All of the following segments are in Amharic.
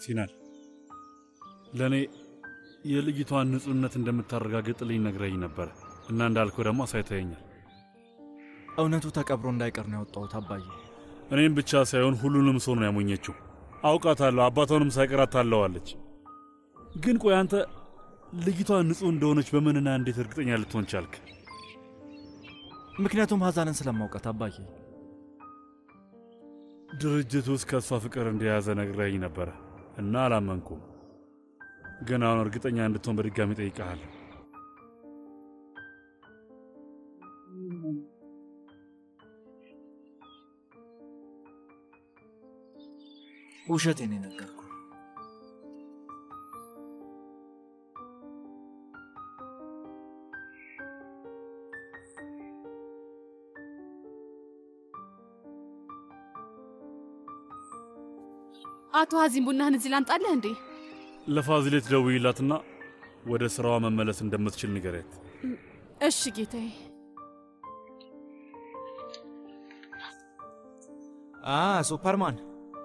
ሲናል ለእኔ የልጅቷን ንጹሕነት እንደምታረጋግጥልኝ ነግረኝ ነበር እና እንዳልከው ደግሞ አሳይተኸኛል። እውነቱ ተቀብሮ እንዳይቀር ነው ያወጣሁት አባዬ። እኔም ብቻ ሳይሆን ሁሉንም ሰው ነው ያሞኘችው። አውቃታለሁ፣ አባቷንም ሳይቀር ታለዋለች። ግን ቆይ አንተ ልጅቷ ንጹሕ እንደሆነች በምንና እንዴት እርግጠኛ ልትሆን ቻልክ? ምክንያቱም ሀዛንን ስለማውቃት አባዬ። ድርጅት ውስጥ ከእሷ ፍቅር እንደያዘ ነግረኝ ነበረ እና አላመንኩም። ግን አሁን እርግጠኛ እንድትሆን በድጋሚ ጠይቀሃል። ውሸቴን የነገርኩ አቶ ሀዚም ቡናህን እዚህ ላምጣልህ እንዴ? ለፋዚሌት ደውይላትና ወደ ሥራዋ መመለስ እንደምትችል ንገሪያት። እሺ ጌታዬ። አ ሱፐርማን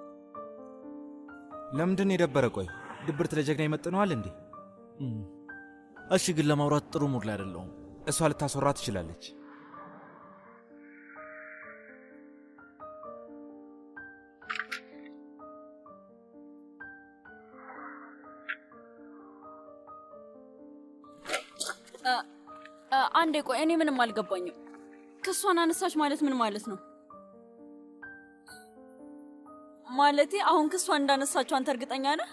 ለምንድን የደበረ? ቆይ ድብርት ለጀግና ይመጥነዋል እንዴ? እሺ፣ ግን ለማውራት ጥሩ ሙድ ላይ አይደለሁም። እሷ ልታስወራ ትችላለች። አንዴ ቆይ፣ እኔ ምንም አልገባኝም። ክሷን አነሳች ማለት ምን ማለት ነው? ማለቴ አሁን ክሷን እንዳነሳችው አንተ እርግጠኛ ነህ?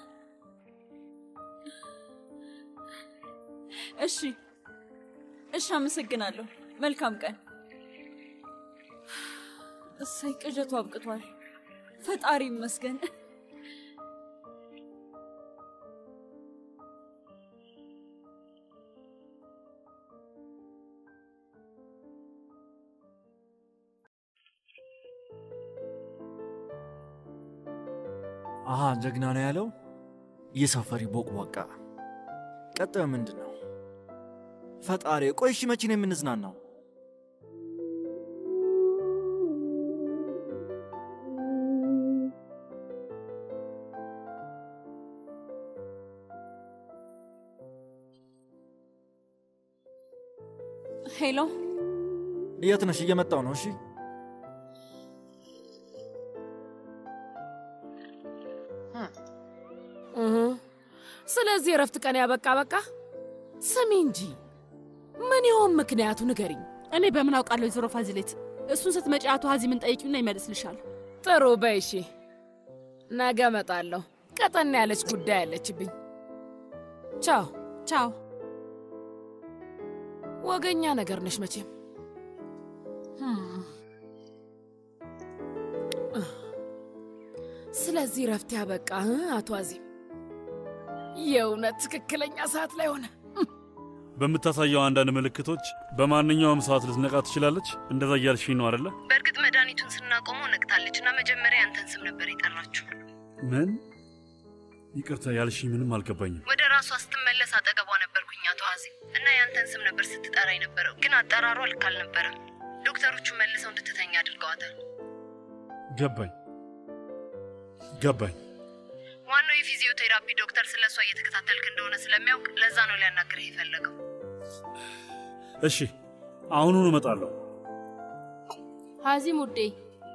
እሺ እሺ፣ አመሰግናለሁ። መልካም ቀን። እሰይ ቅዠቱ አብቅቷል። ፈጣሪ ይመስገን። አሃ ጀግና ነው ያለው የሰፈሪ ቦቅቧቃ። ቀጣዩ ምንድን ነው? ፈጣሪ ቆይ፣ እሺ መቼ ነው የምንዝናናው? ሄሎ፣ የት ነሽ? እየመጣው ነው። እሺ ስለዚህ የእረፍት ቀን ያበቃ በቃ። ስሚ እንጂ ምን ይሆን ምክንያቱ ንገሪኝ። እኔ በምን አውቃለሁ? ወይዘሮ ፋዚሌት፣ እሱን ስትመጪ አቶ ሀዚምን ጠይቂውና ይመልስልሻል። ጥሩ በይ እሺ። ነገ እመጣለሁ። ቀጠና ያለች ጉዳይ አለችብኝ። ቻው ቻው። ወገኛ ነገር ነሽ መቼም። ስለዚህ እረፍት ያበቃ እ አቶ አዚም የእውነት ትክክለኛ ሰዓት ላይ ሆነ። በምታሳየው አንዳንድ ምልክቶች በማንኛውም ሰዓት ልትነቃ ትችላለች። እንደዛ እያልሽኝ ነው አደለ? በእርግጥ መድኃኒቱን ስናቆመው ነቅታለች እና መጀመሪያ ያንተን ስም ነበር የጠራችው። ምን? ይቅርታ ያልሽኝ ምንም አልገባኝም። ወደ ራሷ ስትመለስ አጠገቧ ነበርኩኝ አቶ ሀዚም እና ያንተን ስም ነበር ስትጠራ የነበረው፣ ግን አጠራሯ ልክ አልነበረም። ዶክተሮቹ መልሰው እንድትተኛ አድርገዋታል። ገባኝ ገባኝ። ዋናው የፊዚዮቴራፒ ዶክተር ስለ እሷ እየተከታተልክ እንደሆነ ስለሚያውቅ ለዛ ነው ሊያናግርህ የፈለገው። እሺ አሁኑኑ እመጣለሁ። ሀዚም ውዴ፣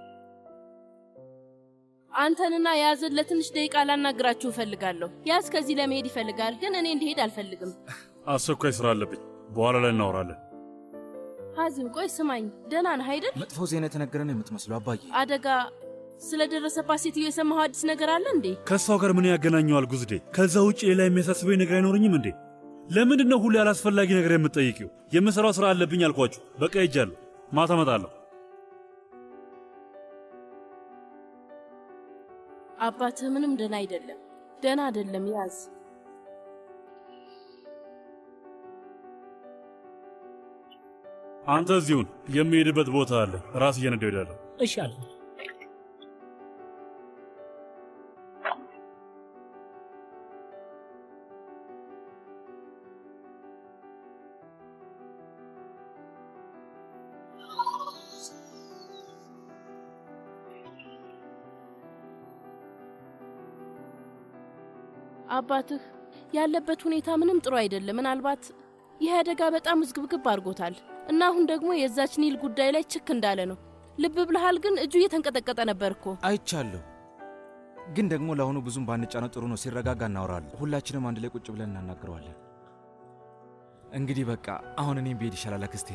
አንተንና ያዝን ለትንሽ ደቂቃ ላናግራችሁ እፈልጋለሁ። ያዝ ከዚህ ለመሄድ ይፈልጋል፣ ግን እኔ እንዲሄድ አልፈልግም። አስቸኳይ ስራ አለብኝ። በኋላ ላይ እናወራለን። ሀዚም ቆይ ስማኝ፣ ደህና ነህ አይደል? መጥፎ ዜና የተነገረን የምትመስለው አባዬ። አደጋ ስለደረሰባት ሴትዮ የሰማኸው አዲስ ነገር አለ እንዴ? ከእሷ ጋር ምን ያገናኘዋል ጉዝዴ? ከዛ ውጭ ሌላ የሚያሳስበኝ ነገር አይኖረኝም እንዴ? ለምንድን ነው ሁሌ አላስፈላጊ ነገር የምትጠይቂው? የምሰራው ስራ አለብኝ አልኳችሁ። በቃ ሄጃለሁ። ማታ እመጣለሁ። አባትህ ምንም ደህና አይደለም፣ ደህና አይደለም። ያዝ አንተ እዚሁን። የሚሄድበት ቦታ አለ። ራስ እየነዳሁ እሄዳለሁ። እሺ አለ አባትህ ያለበት ሁኔታ ምንም ጥሩ አይደለም። ምናልባት ይህ አደጋ በጣም ውዝግብግብ አድርጎታል እና አሁን ደግሞ የዛች ኒል ጉዳይ ላይ ችክ እንዳለ ነው። ልብ ብልሃል፣ ግን እጁ እየተንቀጠቀጠ ነበር እኮ። አይቻለሁ። ግን ደግሞ ለአሁኑ ብዙም ባንጫነው ጥሩ ነው። ሲረጋጋ እናወራለን። ሁላችንም አንድ ላይ ቁጭ ብለን እናናግረዋለን። እንግዲህ በቃ አሁን እኔም ብሄድ ይሻላል አክስቴ።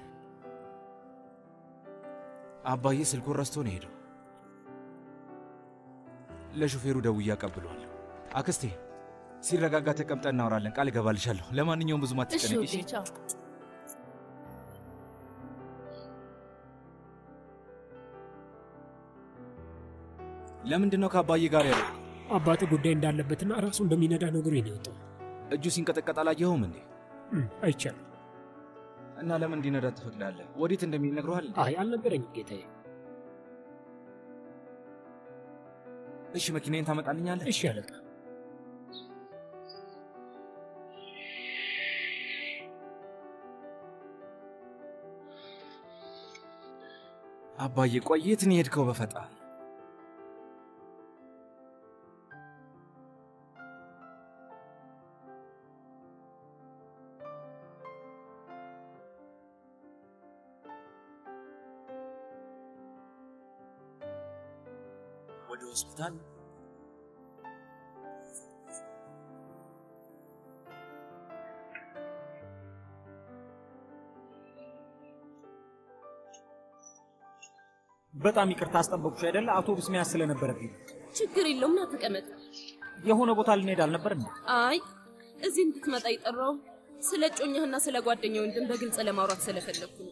አባዬ ስልኩን ረስቶ ነው ሄደው። ለሹፌሩ ደውዬ አቀብለዋለሁ። አክስቴ ሲረጋጋ ተቀምጠን እናወራለን። ቃል እገባልሻለሁ። ለማንኛውም ብዙም እሺ አትጨነቂ። ውዴ፣ ቻው። ለምንድን ነው ከአባዬ ጋር ያለው? አባት ጉዳይ እንዳለበትና ራሱ እንደሚነዳ ነገሩ ነው የወጣው። እጁ ሲንቀጠቀጥ አላየኸውም እንዴ? እም፣ አይቻልም። እና ለምን እንዲነዳ ትፈቅዳለህ? ወዴት እንደሚል ነግሮሃል? እንዴ? አይ አልነገረኝም ጌታዬ። እሺ መኪናዬን ታመጣልኛለህ? እሺ አለቃ። አባዬ ቆይ የት ነው የሄድከው? በፈጣሪ ወደ ሆስፒታል በጣም ይቅርታ አስጠበቅኩሽ አይደለ? አውቶቡስ መያዝ ስለነበረብኝ ችግር የለውም ና ተቀመጥ። የሆነ ቦታ ልንሄድ አልነበር እንዴ? አይ እዚህ እንድትመጣ የጠራው ስለ እጮኛህና ስለ ጓደኛ ወንድም በግልጽ ለማውራት ስለፈለግኩ ነው።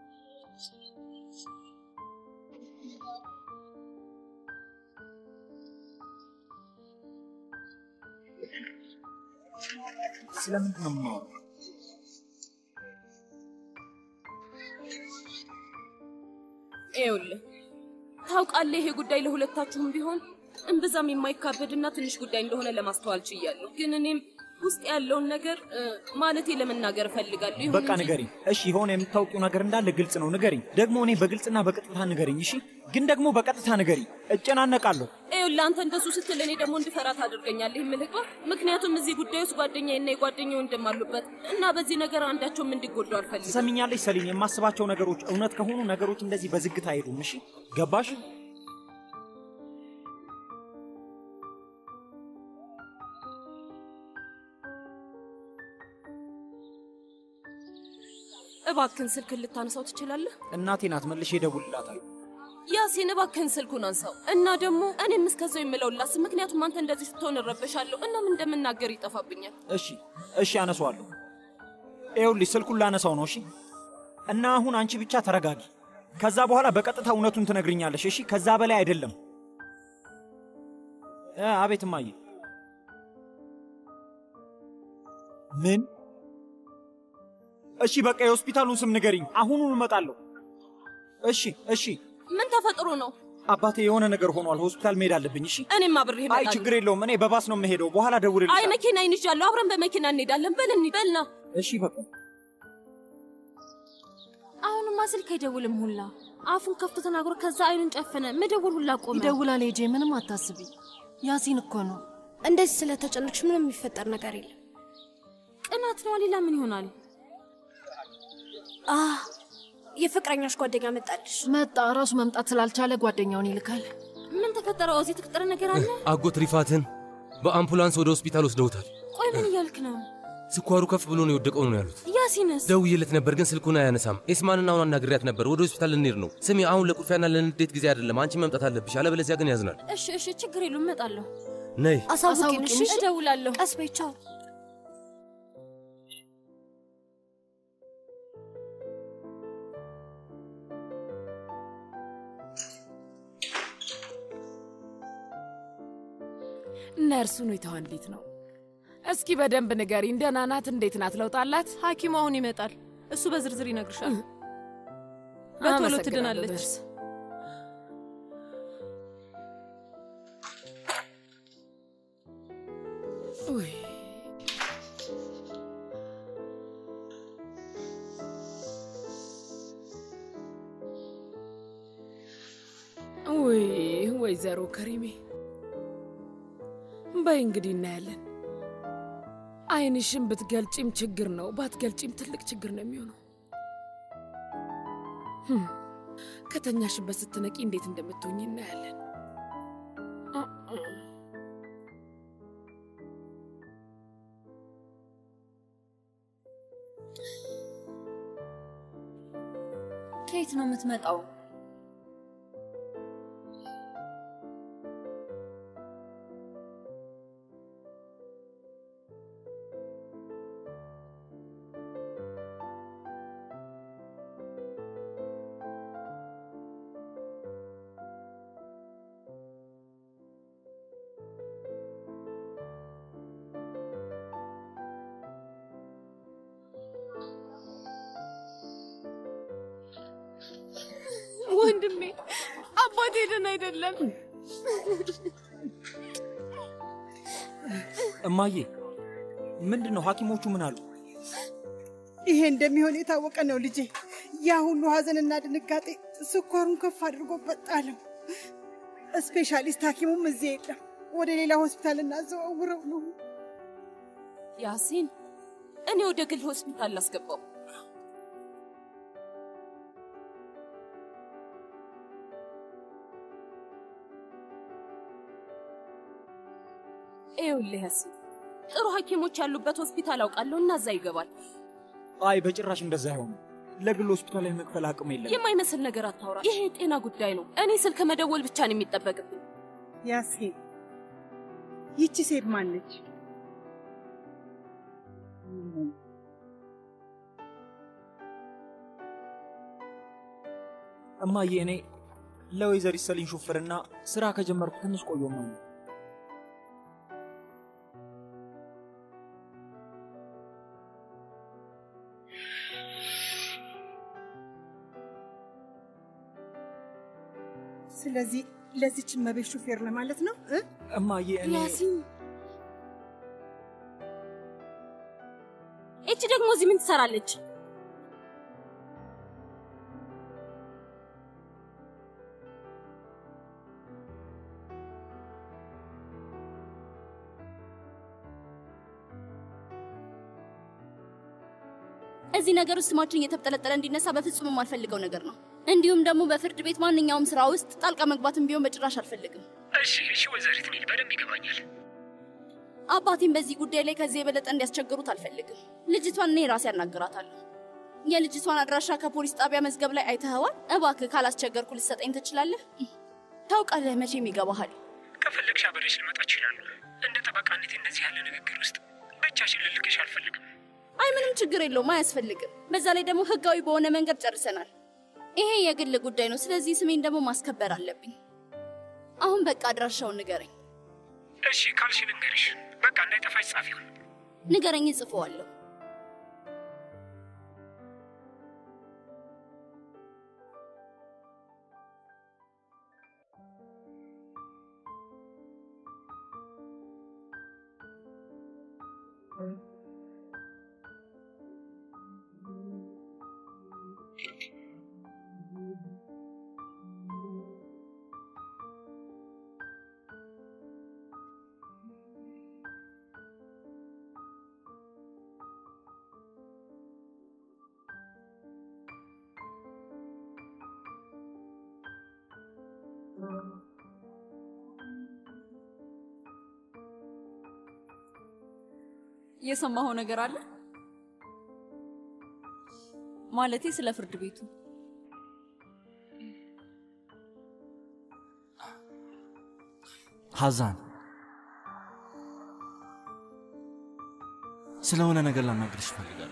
ስለምንድን ነው የምናወራው? ይኸውልህ ታውቃለህ፣ ይሄ ጉዳይ ለሁለታችሁም ቢሆን እምብዛም የማይካበድና ትንሽ ጉዳይ እንደሆነ ለማስተዋል ችያለሁ። ግን እኔም ውስጥ ያለውን ነገር እ፣ ማለቴ ለመናገር እፈልጋለሁ። ይሁን በቃ እንጂ- ንገሪኝ። እሺ የሆነ የምታውቂው ነገር እንዳለ ግልጽ ነው፣ ንገሪኝ። ደግሞ እኔ በግልጽና በቀጥታ ንገሪኝ። እሺ ግን ደግሞ በቀጥታ ንገሪኝ። እጨናነቃለሁ። ይኸውልህ አንተ እንደሱ ስትል እኔ ደግሞ እንድፈራ ታደርገኛለህ የምልህ እኮ ምክንያቱም እዚህ ጉዳይ ውስጥ ጓደኛዬና የጓደኛ ወንድም አሉበት እና በዚህ ነገር አንዳቸውም እንዲጎዱ አልፈልግም። ትሰሚኛለሽ ሰሊን? የማስባቸው ነገሮች እውነት ከሆኑ ነገሮች እንደዚህ በዝግታ አይሄዱም። እሺ ገባሽ? እባክህን ስልክን ልታነሳው ትችላለህ? እናቴ ናት፣ መልሼ እደውልላታለሁ። ያሲን እባክህን ስልኩን አንሳው እና ደግሞ እኔም እስከዛው የምለው ላስብ። ምክንያቱም አንተ እንደዚህ ስትሆን እረበሻለሁ እና ምን እንደምናገር ይጠፋብኛል። እሺ እሺ፣ አነሳዋለሁ። ይኸውልሽ ስልኩን ላነሳው ነው። እሺ እና አሁን አንቺ ብቻ ተረጋጊ። ከዛ በኋላ በቀጥታ እውነቱን ትነግርኛለሽ። እሺ ከዛ በላይ አይደለም። እ፣ አቤት እማዬ። ምን? እሺ በቃ የሆስፒታሉን ስም ንገሪኝ። አሁኑን እመጣለሁ። እሺ እሺ። ምን ተፈጥሮ ነው? አባቴ የሆነ ነገር ሆኗል። ሆስፒታል መሄድ አለብኝ። እሺ እኔም አብሬህ አይ እመጣለሁ። ችግር የለውም። እኔ በባስ ነው የምሄደው። በኋላ አይ ደውልልሻለሁ። መኪና ይንዣለሁ። አብረን በመኪና እንሄዳለን። በል እንሂድ። በልና እሺ በቃ አሁንማ ስልክ አይደውልም ሁላ አፉን ከፍቶ ተናግሮ ከዛ አይኑን ጨፈነ። መደወል ሁላ ቆመ። ይደውላል። ሄጄ ምንም አታስቢ። ያሲን እኮ ነው። እንደዚህ ስለተጨነቅሽ ምንም የሚፈጠር ነገር የለም። ቅናት ነው። ሌላ ምን ይሆናል? አ የፍቅረኛሽ ጓደኛ መጣልሽ። መጣ። ራሱ መምጣት ስላልቻለ ጓደኛውን ይልካል። ምን ተፈጠረ? እዚህ የተፈጠረ ነገር አለ? አጎት ሪፋትን በአምቡላንስ ወደ ሆስፒታል ወስደውታል። ቆይ ምን እያልክ ነው? ስኳሩ ከፍ ብሎ ነው የወደቀው ነው ያሉት። ያሲንስ? ደውዬለት ነበር ግን ስልኩን አያነሳም። ኤስማንን አሁን አናግሪያት ነበር። ወደ ሆስፒታል ልንሄድ ነው። ስሚ አሁን ለቁርፊያና ለንዴት ጊዜ አይደለም። አንቺ መምጣት አለብሽ፣ አለበለዚያ ግን ያዝናል። እሺ እሺ፣ ችግር የለውም እመጣለሁ። ነይ አሳውቂን። እሺ እደውላለሁ። ቀስ በይ። ቻው። ነርሱ ሁኔታዋ እንዴት ነው? እስኪ በደንብ ንገሪኝ። ደህና ናት? እንዴት ናት? ለውጥ አላት? ሐኪሙ አሁን ይመጣል። እሱ በዝርዝር ይነግርሻል። በቶሎ አመሰግናለሁ ትድናለች። ነርስ። ውይ ውይ ወይዘሮ ከሪሜ በይ እንግዲህ እናያለን። አይንሽን ብትገልጪም ችግር ነው፣ ባትገልጪም ትልቅ ችግር ነው የሚሆነው። ህም፣ ከተኛሽበት ስትነቂ እንዴት እንደምትሆኝ እናያለን። አ- አ። ከየት ነው የምትመጣው? ወንድሜ አባቴ ደህና አይደለም። እማዬ ምንድን ነው ሐኪሞቹ ምን አሉ? ይሄ እንደሚሆን የታወቀ ነው ልጄ። ያ ሁሉ ሀዘንና ድንጋጤ ስኳሩን ከፍ አድርጎበት ጣለው። ስፔሻሊስት ሐኪሙም እዚህ የለም። ወደ ሌላ ሆስፒታል እናዘዋውረው ነው። ያሲን እኔ ወደ ግል ሆስፒታል ላስገባው። ይኸውልህ ያሲን ጥሩ ሐኪሞች ያሉበት ሆስፒታል አውቃለሁ እና እዛ ይገባል። አይ በጭራሽ እንደዛ አይሆንም። ለግል ሆስፒታል የመክፈል አቅም የለም። የማይመስል ነገር አታውራ። ይሄ የጤና ጉዳይ ነው። እኔ ስልክ መደወል ብቻ ነው የሚጠበቅብኝ። ያሲን ይቺ ሴት ማነች? እማዬ እኔ ለወይዘሪት ሰሊን ሹፍርና ስራ ከጀመርኩ ትንሽ ቆየሁ ነው። ስለዚህ ለዚች መቤት ሹፌር ነው ማለት ነው እ? እማዬ እኔ ያሲን እቺ ደግሞ እዚህ ምን ትሰራለች? እዚህ ነገር ውስጥ ስማችን እየተብጠለጠለ እንዲነሳ በፍጹም የማልፈልገው ነገር ነው። እንዲሁም ደግሞ በፍርድ ቤት ማንኛውም ስራ ውስጥ ጣልቃ መግባትም ቢሆን በጭራሽ አልፈልግም። እሺ እሺ፣ ወይዘሪት ኒል በደንብ ይገባኛል። አባቴን በዚህ ጉዳይ ላይ ከዚህ የበለጠ እንዲያስቸግሩት አልፈልግም። ልጅቷን እኔ ራሴ ያናግራታለሁ። የልጅቷን አድራሻ ከፖሊስ ጣቢያ መዝገብ ላይ አይተኸዋል? እባክህ ካላስቸገርኩ ልትሰጠኝ ትችላለህ? ታውቃለህ፣ መቼም ይገባሃል። ከፈለግሽ አብሬሽ ልመጣ እችላለሁ። እንደ ጠበቃነት እንደዚህ ያለ ንግግር ውስጥ ብቻሽን ልልክሽ አልፈልግም። አይ ምንም ችግር የለውም፣ አያስፈልግም። በዛ ላይ ደግሞ ህጋዊ በሆነ መንገድ ጨርሰናል። ይሄ የግል ጉዳይ ነው። ስለዚህ ስሜን ደግሞ ማስከበር አለብኝ። አሁን በቃ አድራሻውን ንገረኝ። እሺ ካልሽ ልንገርሽ። በቃ እንዳይጠፋሽ ጻፊውን። ንገረኝ፣ እጽፈዋለሁ። የሰማኸው ነገር አለ? ማለቴ ስለ ፍርድ ቤቱ ሐዛን ስለሆነ ነገር ላናግርሽ እፈልጋለሁ።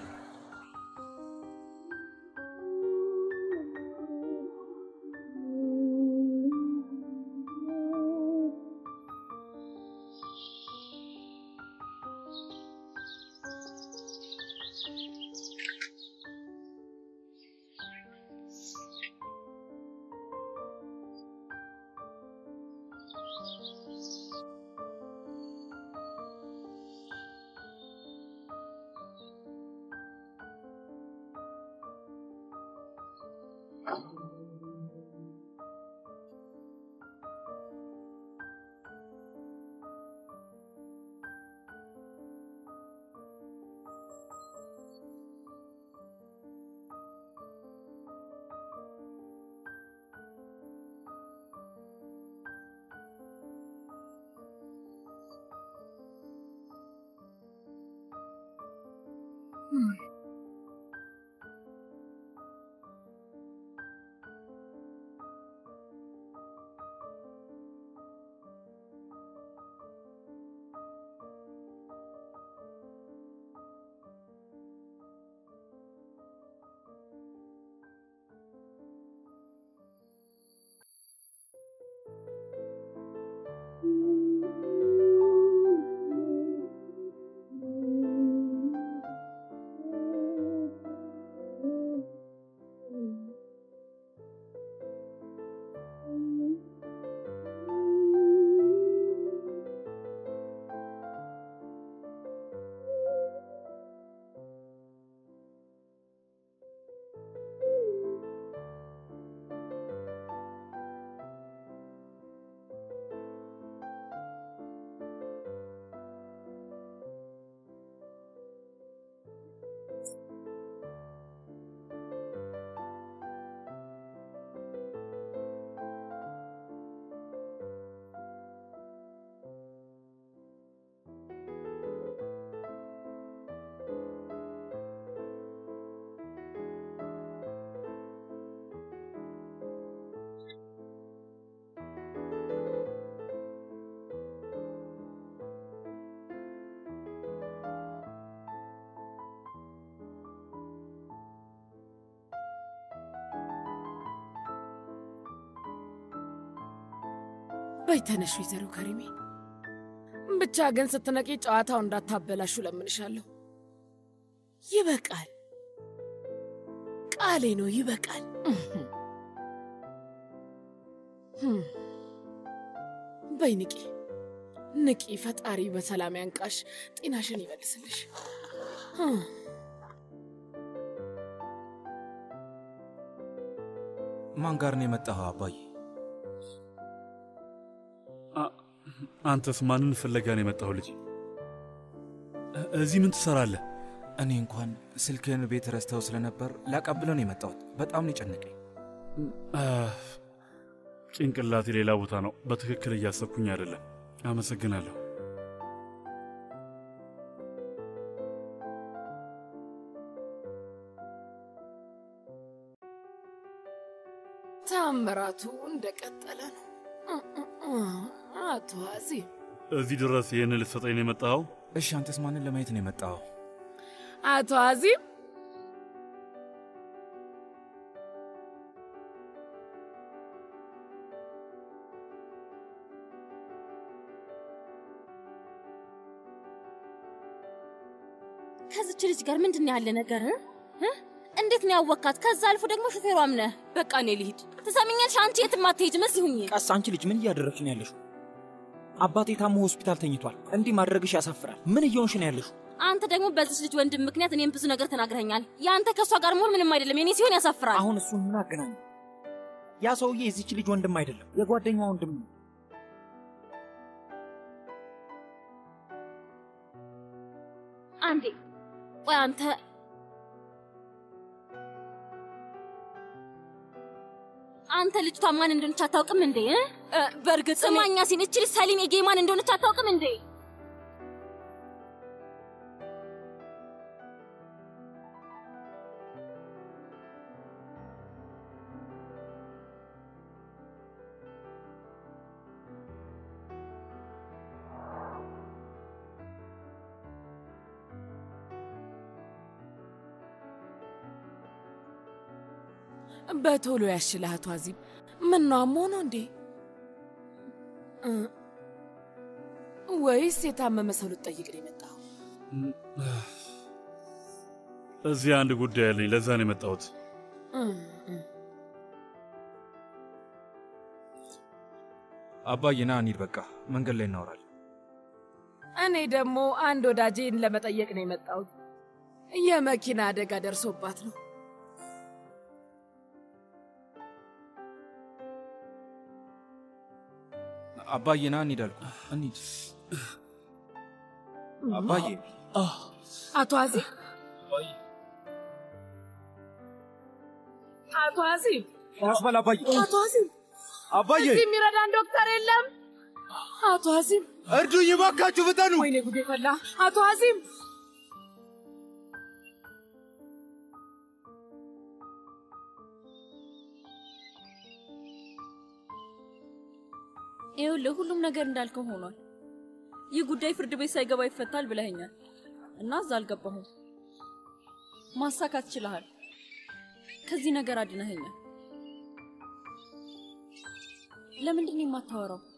በይ ተነሽ ወይዘሮ ከሪሜ። ብቻ ግን ስትነቂ ጨዋታው እንዳታበላሹ ለምንሻለሁ። ይበቃል፣ ቃሌ ነው፣ ይበቃል። ህም። በይ ንቂ፣ ንቂ። ፈጣሪ በሰላም ያንቃሽ፣ ጤናሽን ይመልስልሽ። ህም። ማን ጋር ነው የመጣኸው አባዬ? አንተስ ማንን ፍለጋ ነው የመጣው ልጅ? እዚህ ምን ትሰራለህ? እኔ እንኳን ስልክህን ቤት ረስተው ስለነበር ላቀብለው ነው የመጣሁት። በጣም ነው የጨነቀኝ። ጭንቅላቴ ሌላ ቦታ ነው። በትክክል እያሰብኩኝ አይደለም። አመሰግናለሁ። ታምራቱ እንደቀጠለ ነው። አቶ አዚም እዚህ ድረስ ይህን ልትሰጠኝ ነው የመጣኸው? እሺ፣ አንተስ ማንን ለማየት ነው የመጣኸው? አቶ አዚም ከዚች ልጅ ጋር ምንድን ነው ያለ ነገር እ? እንዴት ነው ያወካት? ከዛ አልፎ ደግሞ ሹፌሯም ነህ። በቃ እኔ ልሂድ። ትሰሚኛለሽ? አንቺ የትም አትሄጂም፣ እዚህ ሁኚ። ቀስ አንቺ ልጅ ምን እያደረግሽ ነው ያለሽው? አባቴ ታሞ ሆስፒታል ተኝቷል። እንዲህ ማድረግሽ ያሳፍራል። ምን እየሆንሽ ነው ያለሽው? አንተ ደግሞ በዚች ልጅ ወንድም ምክንያት እኔም ብዙ ነገር ተናግረኛል። የአንተ ከእሷ ጋር መሆን ምንም አይደለም፣ የኔ ሲሆን ያሳፍራል። አሁን እሱን ምን አገናኘ? ያ ሰውዬ የዚች ልጅ ወንድም አይደለም፣ የጓደኛ ወንድም ነው። አንዴ ቆይ፣ አንተ አንተ ልጅቷ ማን እንደሆነች አታውቅም እንዴ? እ? በእርግጥ እኔ- ስማኛ ሲን እች ልጅ ሰሊም የጌ ማን እንደሆነች አታውቅም እንዴ? በቶሎ ያሽልህ አቶ አዚም። ምነው አሞህ ነው እንዴ? እ፣ ወይስ የታመመ ሰው ልትጠይቅ ነው የመጣኸው? እዚህ አንድ ጉዳይ አለኝ። ለዛ ነው የመጣሁት። እ፣ እ። አባዬ ና እንሂድ፣ በቃ መንገድ ላይ እናወራለን። እኔ ደግሞ አንድ ወዳጄን ለመጠየቅ ነው የመጣሁት። የመኪና አደጋ ደርሶባት ነው። አባዬ ና እንሂድ አልኩ። እንሂድ አባዬ። አቶ አዚም አቶ አዚም ያስበል አባዬ። አቶ አዚም አባዬ እዚህ የሚረዳን ዶክተር የለም። አቶ አዚም እርዱኝ እባካችሁ፣ ፍጠኑ። ወይኔ ጉዴ ፈላ። አቶ አዚም ይኸውልህ ሁሉም ነገር እንዳልከው ሆኗል። ይህ ጉዳይ ፍርድ ቤት ሳይገባ ይፈታል ብለኸኛል እና እዛ አልገባሁም። ማሳካት ችለሃል። ከዚህ ነገር አድነኸኛል። ለምንድን ነው የማታወራው?